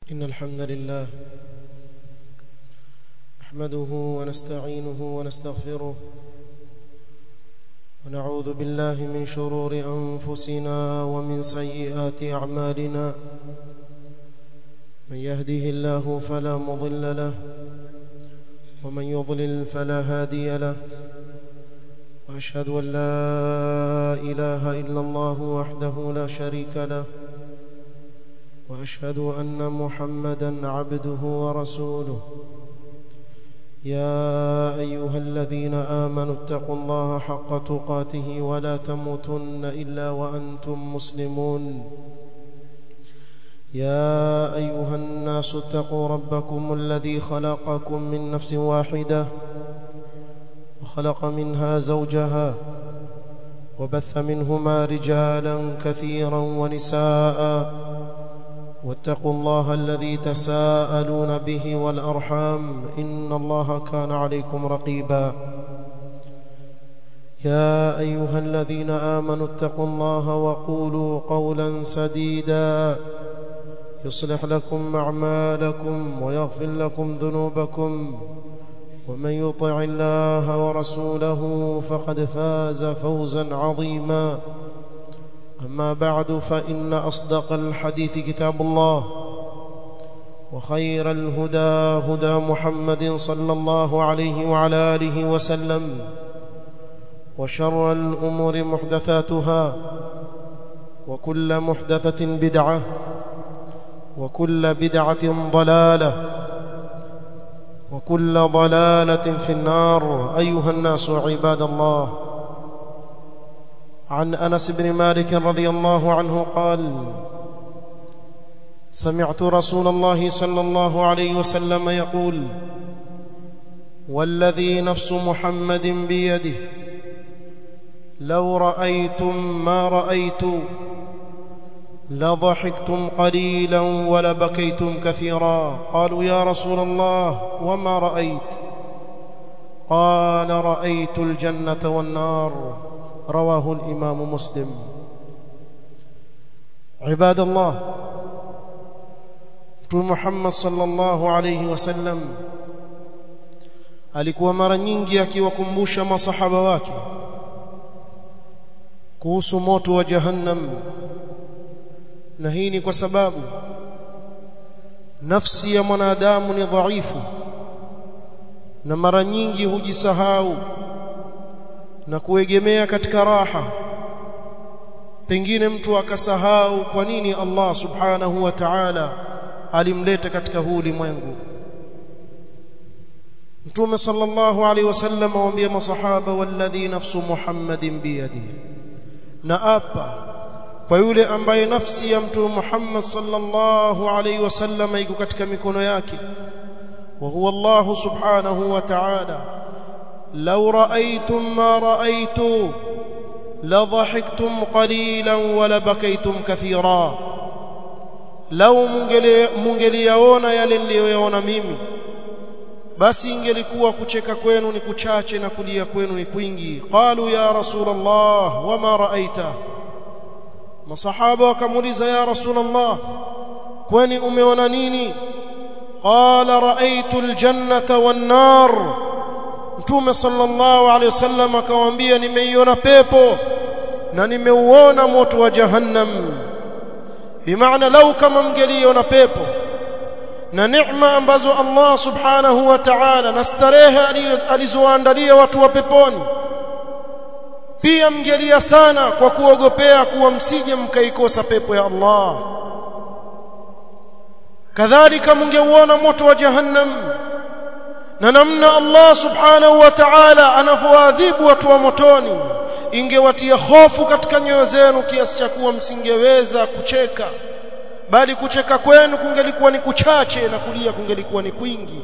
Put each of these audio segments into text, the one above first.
إن الحمد لله نحمده ونستعينه ونستغفره ونعوذ بالله من شرور أنفسنا ومن سيئات أعمالنا من يهده الله فلا مضل له ومن يضلل فلا هادي له وأشهد أن لا إله إلا الله وحده لا شريك له واشهد ان محمدا عبده ورسوله يا ايها الذين امنوا اتقوا الله حق تقاته ولا تموتن الا وانتم مسلمون يا ايها الناس اتقوا ربكم الذي خلقكم من نفس واحده وخلق منها زوجها وبث منهما رجالا كثيرا ونساء واتقوا الله الذي تساءلون به والارحام ان الله كان عليكم رقيبا يا ايها الذين امنوا اتقوا الله وقولوا قولا سديدا يصلح لكم اعمالكم ويغفر لكم ذنوبكم ومن يطع الله ورسوله فقد فاز فوزا عظيما أما بعد فإن أصدق الحديث كتاب الله وخير الهدى هدى محمد صلى الله عليه وعلى آله وسلم وشر الأمور محدثاتها وكل محدثة بدعة وكل بدعة ضلالة وكل ضلالة في النار أيها الناس عباد الله عن انس بن مالك رضي الله عنه قال سمعت رسول الله صلى الله عليه وسلم يقول والذي نفس محمد بيده لو رايتم ما رايت لضحكتم قليلا ولبكيتم كثيرا قالوا يا رسول الله وما رايت قال رايت الجنه والنار رواه الإمام مسلم عباد الله Mtume Muhammad sallallahu alayhi wasallam alikuwa mara nyingi akiwakumbusha masahaba wake kuhusu moto wa jahannam na hii ni kwa sababu nafsi ya mwanadamu ni dhaifu na mara nyingi hujisahau na kuegemea katika raha pengine mtu akasahau kwa nini Allah subhanahu wa ta'ala alimleta katika huu ulimwengu Mtume sallallahu alaihi wasallam awaambia masahaba walladhi nafsu Muhammadin biyadi na apa kwa yule ambaye nafsi ya Mtume Muhammad sallallahu alaihi wasallam iko katika mikono yake wa huwa Allah subhanahu wa ta'ala لو رأيتم ما رأيت لضحكتم قليلا ولبكيتم كثيرا لو mungeliyaona yale niliyoyaona mimi basi ingelikuwa kucheka kwenu ni kuchache na kulia kwenu ni kwingi qalu ya rasulullah wama raaita masahaba wakamuuliza ya rasulullah kwani umeona nini qala raaitu aljannata wan nar Mtume sallallahu alaihi wasallam akamwambia nimeiona pepo na nimeuona moto wa jahannam bimaana lau kama mngeliona pepo na neema ambazo Allah subhanahu wa ta'ala na starehe alizoandalia watu wa peponi pia mngelia sana kwa kuogopea kuwa msije mkaikosa pepo ya Allah kadhalika mngeuona moto wa jahannam na namna Allah subhanahu wa ta'ala anavyoadhibu watu wa motoni ingewatia hofu katika nyoyo zenu kiasi cha kuwa msingeweza kucheka bali kucheka kwenu kungelikuwa ni kuchache na kulia kungelikuwa ni kwingi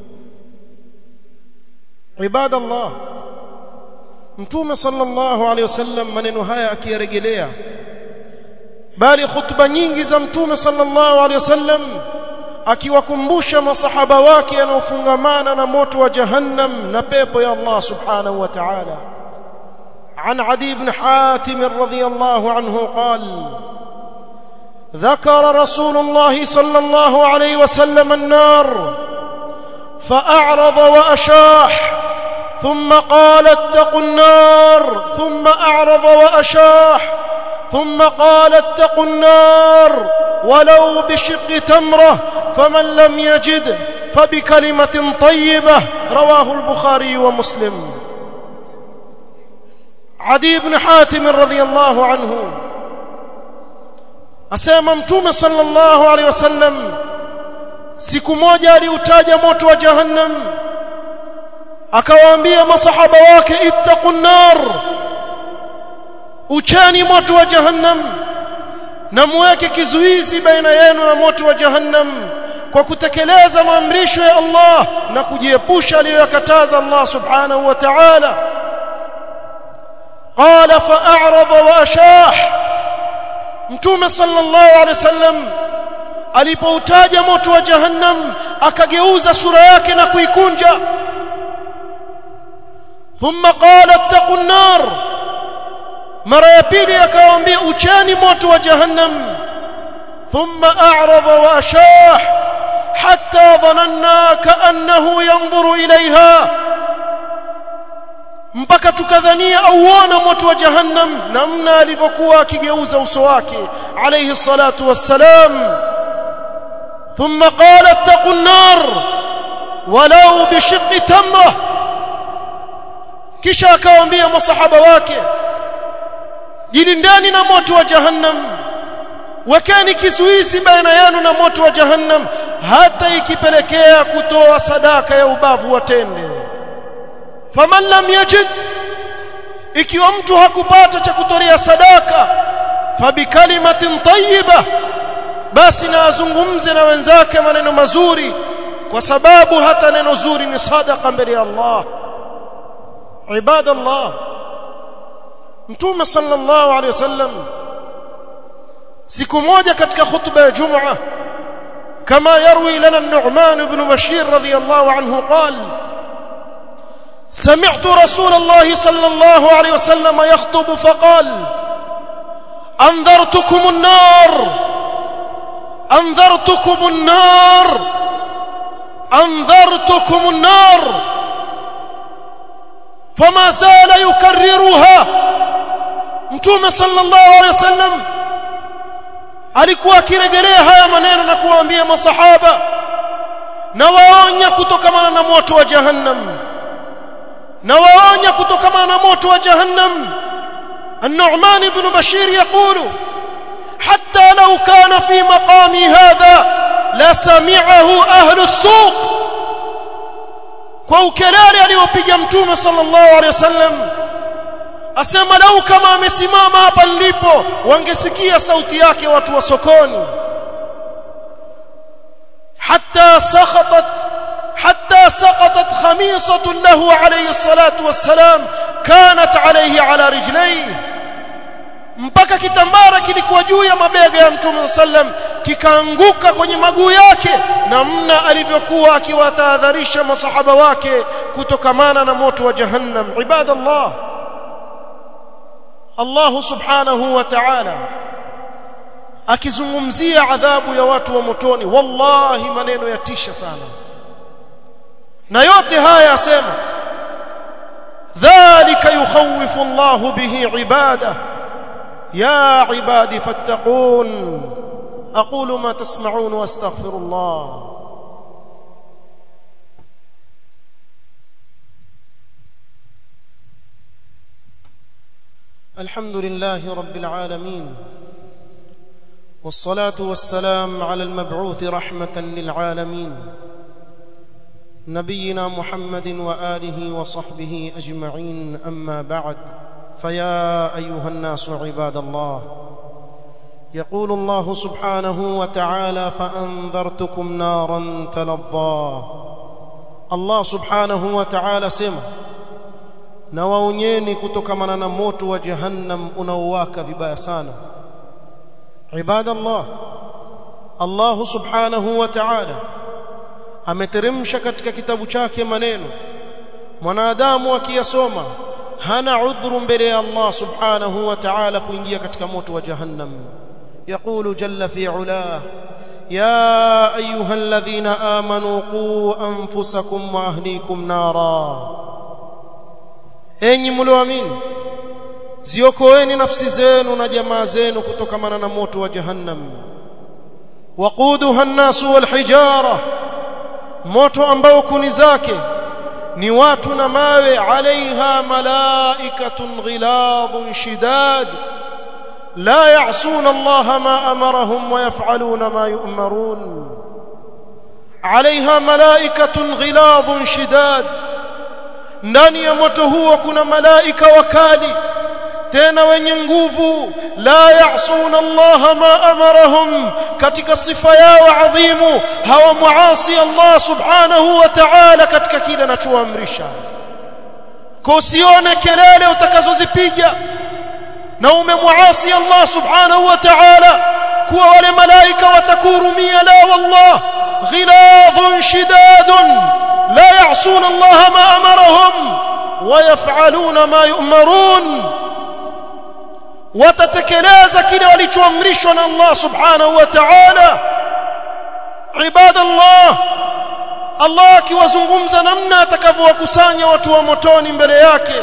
ibadallah mtume sallallahu alaihi wasallam maneno haya akiyarejelea bali khutba nyingi za mtume sallallahu alaihi wasallam akiwakumbusha masahaba wake yanaofungamana na moto wa jahannam na pepo ya Allah subhanahu wa ta'ala عن عدي بن حاتم رضي الله عنه قال ذكر رسول الله صلى الله عليه وسلم النار فأعرض وأشاح ثم قال اتقوا النار ثم أعرض وأشاح ثم قال اتقوا النار ولو بشق تمرة فمن لم يجد فبكلمة طيبة رواه البخاري ومسلم عدي بن حاتم رضي الله عنه asema mtume sallallahu alaihi wasallam siku moja aliutaja moto wa jahannam akawaambia masahaba wake ittaqun nar uchani moto wa jahannam na muweke kizuizi baina yenu na moto wa jahannam kwa kutekeleza maamrisho ya Allah na kujiepusha aliyoyakataza Allah subhanahu wa ta'ala qala fa'arada wa ashah mtume sallallahu alaihi wasallam alipoutaja moto wa jahannam akageuza sura yake na kuikunja thumma qala ittaqun nar mara ya pili akawaambia ucheni moto wa jahannam thumma a'rada wa ashah hatta dhananna ka'annahu yanzuru ilaiha mpaka tukadhania auona moto wa jahannam namna alivyokuwa akigeuza uso wake alayhi salatu wassalam thumma qala ittaqun nar walau bishiqqi tamra kisha akawaambia masahaba wake jilindeni na moto wa jahannam wekeni kizuizi baina yenu na moto wa jahannam hata ikipelekea kutoa sadaka ya ubavu wa tende faman lam yajid ikiwa mtu hakupata cha kutolea sadaka fabikalimatin tayyiba basi na azungumze na wenzake maneno mazuri kwa sababu hata neno zuri ni sadaka mbele ya Allah ibadallah mtume sallallahu alaihi wasallam siku moja katika khutba ya Jumaa kama yarwi lana an-Nu'man ibn Bashir radiyallahu anhu qala سمعت رسول الله صلى الله عليه وسلم يخطب فقال أنذرتكم النار أنذرتكم النار أنذرتكم النار فما زال يكررها متوم صلى الله عليه وسلم alikuwa akirejelea haya maneno na kuwaambia masahaba na waonya kutokamana na moto wa jahannam na waonya kutokamana na moto wa jahannam النعمان بن بشير يقول حتى لو كان في مقامي هذا لسمعه أهل السوق kwa ukelele aliopiga mtume sallallahu alaihi wasallam asema lau kama amesimama hapa nilipo wangesikia sauti yake watu wa sokoni hatta sakhatat حتى سقطت خميصة له عليه الصلاة والسلام كانت عليه على رجليه mpaka kitambara kilikuwa juu ya mabega ya mtume sallam kikaanguka kwenye maguu yake namna alivyokuwa akiwatahadharisha masahaba wake kutokamana na moto wa jahannam ibadallah Allah subhanahu wa ta'ala akizungumzia adhabu ya watu wa motoni wallahi maneno yatisha sana na yote haya asema dhalika yukhawifu Allahu bihi ibada ya ibadi fattaqun aqulu ma tasma'un wa astaghfirullah الحمد لله رب العالمين والصلاه والسلام على المبعوث رحمه للعالمين نبينا محمد واله وصحبه اجمعين اما بعد فيا ايها الناس عباد الله يقول الله سبحانه وتعالى فانذرتكم نارا تلظى الله سبحانه وتعالى سما na waonyeni kutokamana na moto wa jahannam unaowaka vibaya sana ibadallah Allah subhanahu wa ta'ala ameteremsha katika kitabu chake maneno mwanadamu akiyasoma hana udhuru mbele ya Allah subhanahu wa ta'ala kuingia katika moto wa jahannam يقول جل في علاه يا ايها الذين امنوا قوا انفسكم واهليكم نارا enyi mlioamini ziokoeni nafsi zenu na jamaa zenu kutokamana na moto wa jahannam waquduha an-nasu wal hijara moto ambao kuni zake ni watu na mawe alaiha malaikatun ghiladun shidad la ya'suna Allah ma amarahum wa yaf'aluna ma yu'marun alaiha malaikatun ghiladun shidad ndani ya moto huo kuna malaika wakali tena wenye nguvu la ya'suna Allah ma amarahum katika sifa yao adhimu hawa muasi Allah subhanahu wa ta'ala katika kile anachoamrisha kusione kelele utakazozipiga na umemuasi Allah subhanahu wa ta'ala kuwa wale malaika watakuhurumia la wallah ghiladhun shidadun la ya'suna Allah ma amarahum wa yaf'aluna ma yu'marun watatekeleza kile walichoamrishwa na Allah subhanahu wa ta'ala ibadallah Allah akiwazungumza namna atakavyowakusanya watu wa motoni mbele yake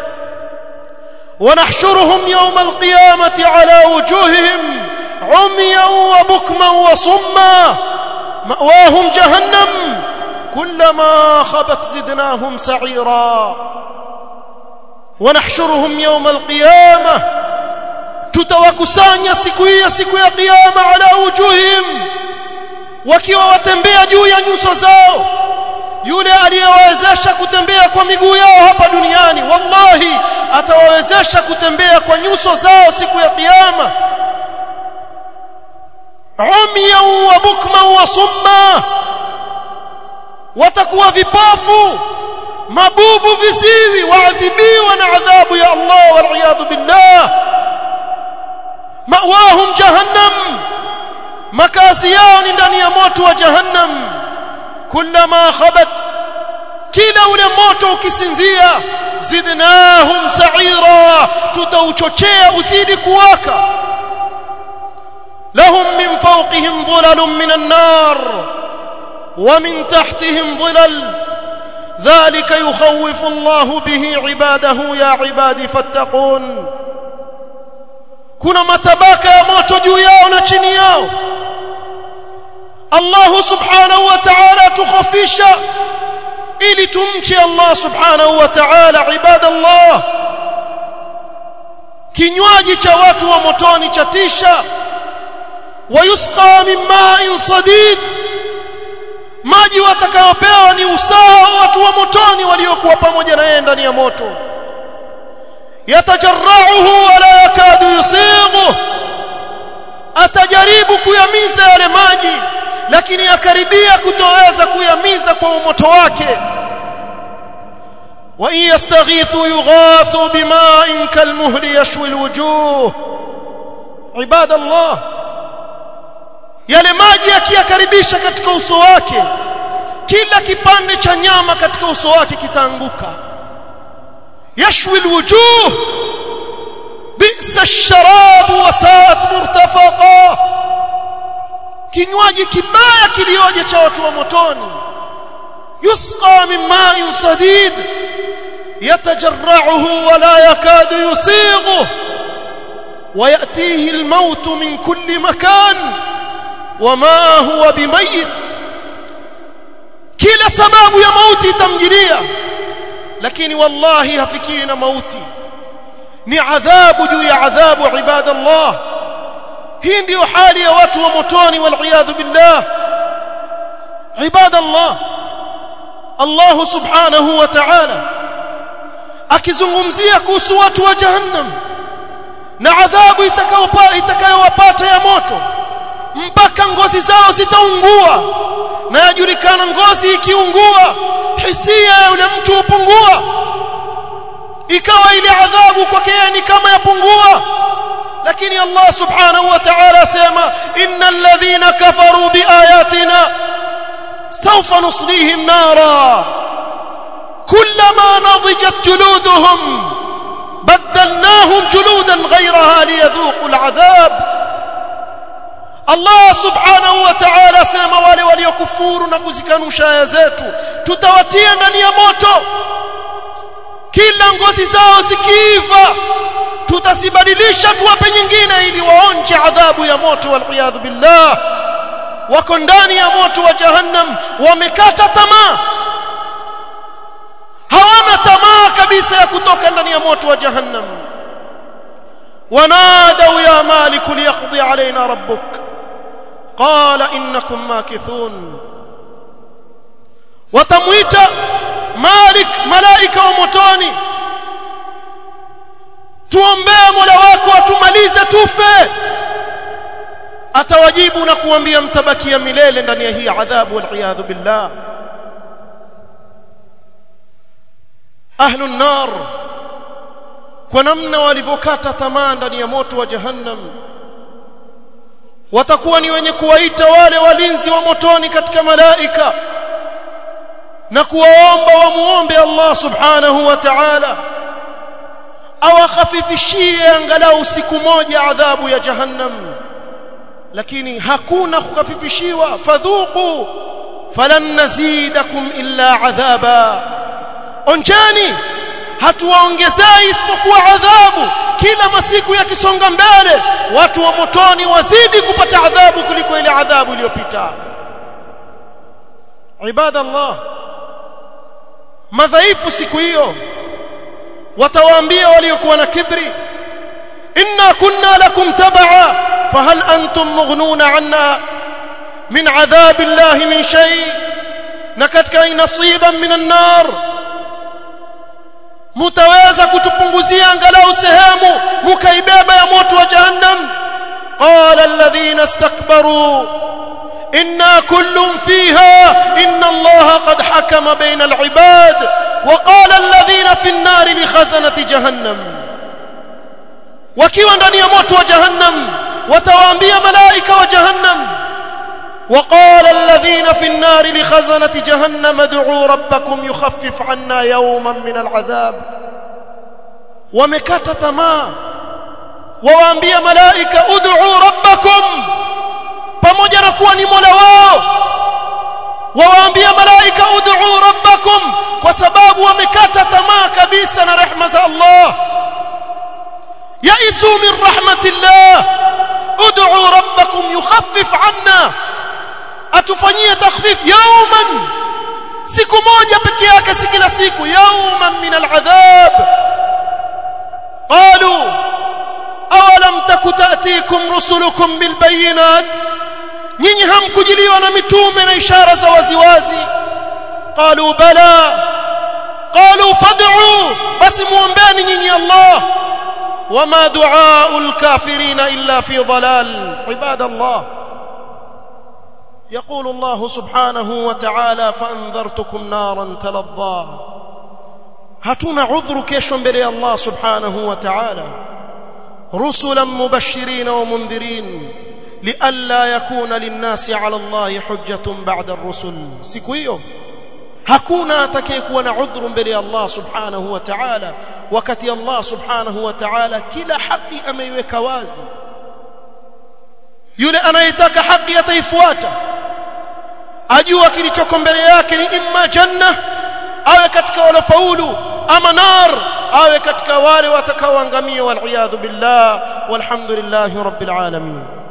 ونحشرهم يوم القيامة على وجوههم عميا وبكما وصما مأواهم جهنم كلما خبت زدناهم سعيرا ونحشرهم يوم القيامة tutawakusanya siku hii siku ya kiyama ala wujuhim wakiwa watembea juu ya nyuso zao yule aliyewawezesha kutembea kwa miguu yao hapa duniani wallahi atawawezesha kutembea kwa nyuso zao siku ya kiyama umyan wa bukman wa summa watakuwa vipofu mabubu viziwi waadhibiwa na adhabu ya Allah wal billah mawahum jahannam makazi yao ni ndani ya moto wa jahannam kullama khabat kila ule moto ukisinzia zidnahum sa'ira tutauchochea uzidi kuwaka lahum min fawqihim dhulalun min an-nar wa min tahtihim dhulal ذلك يخوف الله به عباده يا عبادي فاتقون kuna matabaka ya moto juu yao na chini yao Allah subhanahu wa ta'ala tukhafisha ili tumche Allah subhanahu wa ta'ala ibadallah kinywaji cha watu wa motoni chatisha wayusqa min ma'in sadid maji watakayopewa ni usawa watu wa motoni waliokuwa pamoja na yeye ndani ya moto yatajarrauhu wala yakadu yusighu atajaribu kuyamiza yale maji lakini akaribia kutoweza kuyamiza kwa umoto wake wa in yastaghithu yughathu bima'in kalmuhli yashwi alwujuh ibadallah yale maji akiyakaribisha katika uso wake kila kipande cha nyama katika uso wake kitaanguka يشوي الوجوه بئس الشراب وساءت مرتفقا kinywaji kibaya kilioje cha watu wa motoni yusqa min ma'in sadid yatajarra'uhu wa la yakadu yusighu wa ya'tihi al-maut min kulli makan wa ma huwa bimayit kila sababu ya mauti itamjilia lakini wallahi hafikii na mauti ni adhabu juu ya adhabu ibadallah hii ndiyo hali ya watu wa motoni wal billah ibadallah Allah subhanahu wa ta'ala akizungumzia kuhusu watu wa jahannam na adhabu itakayowapata ya moto mpaka ngozi zao zitaungua na yajulikana ngozi ikiungua hisia ya yule mtu hupungua ikawa ile adhabu kwake ni kama yapungua lakini Allah subhanahu wa ta'ala asema innal ladhina kafaru biayatina sawfa nuslihim nara kullama nadijat juluduhum badalnahum juludan ghayraha liyadhuqu al'adhab Allah subhanahu wa ta'ala asema wale waliokufuru na kuzikanusha aya zetu tutawatia ndani ya moto kila ngozi zao zikiiva tutazibadilisha tuwape nyingine ili waonje adhabu ya moto wal billah wako ndani ya moto wa jahannam wamekata tamaa hawana tamaa kabisa ya kutoka ndani ya moto wa jahannam wanadau ya malik liyaqdi alaina rabbuk qala innakum makithun watamwita malik malaika wa motoni tuombee mola wako atumalize tufe atawajibu na kuambia mtabakia milele ndani ya hii adhabu wal billah ahlu nar kwa namna walivyokata tamaa ndani ya moto wa jahannam watakuwa ni wenye kuwaita wale walinzi wa motoni katika malaika na kuwaomba wamuombe Allah subhanahu wa ta'ala awakhafifishie angalau siku moja adhabu ya jahannam lakini hakuna kukhafifishiwa fadhuqu falan nazidakum illa adhaba onjani hatuwaongezei isipokuwa adhabu kila masiku yakisonga mbele watu wa motoni wazidi kupata adhabu kuliko ile adhabu iliyopita ibadallah madhaifu siku hiyo watawaambia waliokuwa na kibri inna kunna lakum tabaa fahal antum mughnuna anna min adhab Allah min shay na katika nasiban min an-nar mutaweza kutupunguzia angalau sehemu mukaibeba ya moto wa jahannam qala alladhina istakbaru inna kullun fiha inna allaha qad hakama bayna al-ibad wa qala alladhina fi an-nar li khazanati jahannam wakiwa ndani ya moto wa jahannam watawaambia malaika wa jahannam وقال الذين في النار لخزنة جهنم ادعوا ربكم يخفف عنا يوما من العذاب ومكت تما وwaambia malaika ud'u rabbakum pamoja na kuwa ni mola wao wawaambia malaika ud'u rabbakum kwa sababu wamekata tamaa kabisa na rehma za Allah yaisu min rahmatillah ud'u rabbakum yukhaffif 'anna atufanyie takhfif yawman siku moja peke yake si kila siku yawman min al'adhab qalu awalam takutatikum rusulukum bilbayinat nyinyi hamkujiliwa na mitume na ishara za waziwazi qalu bala qalu fad'u basi muombeni nyinyi Allah wama du'aul kafirina illa fi dhalal ibadallah يقول الله سبحانه وتعالى فانذرتكم نارا تلظى هاتونا عذر كيشو mbele الله سبحانه وتعالى رسلا مبشرين ومنذرين لئلا يكون للناس على الله حجة بعد الرسل siku hiyo hakuna atakayekuwa na udhuru mbele ya Allah subhanahu wa ta'ala wakati Allah subhanahu wa ta'ala kila haki ameiweka wazi yule anayetaka haki ataifuata ajua kilichoko mbele yake ni imma janna awe katika walofaulu ama nar awe katika wale watakaoangamia wal billah walhamdulillahi rabbil alamin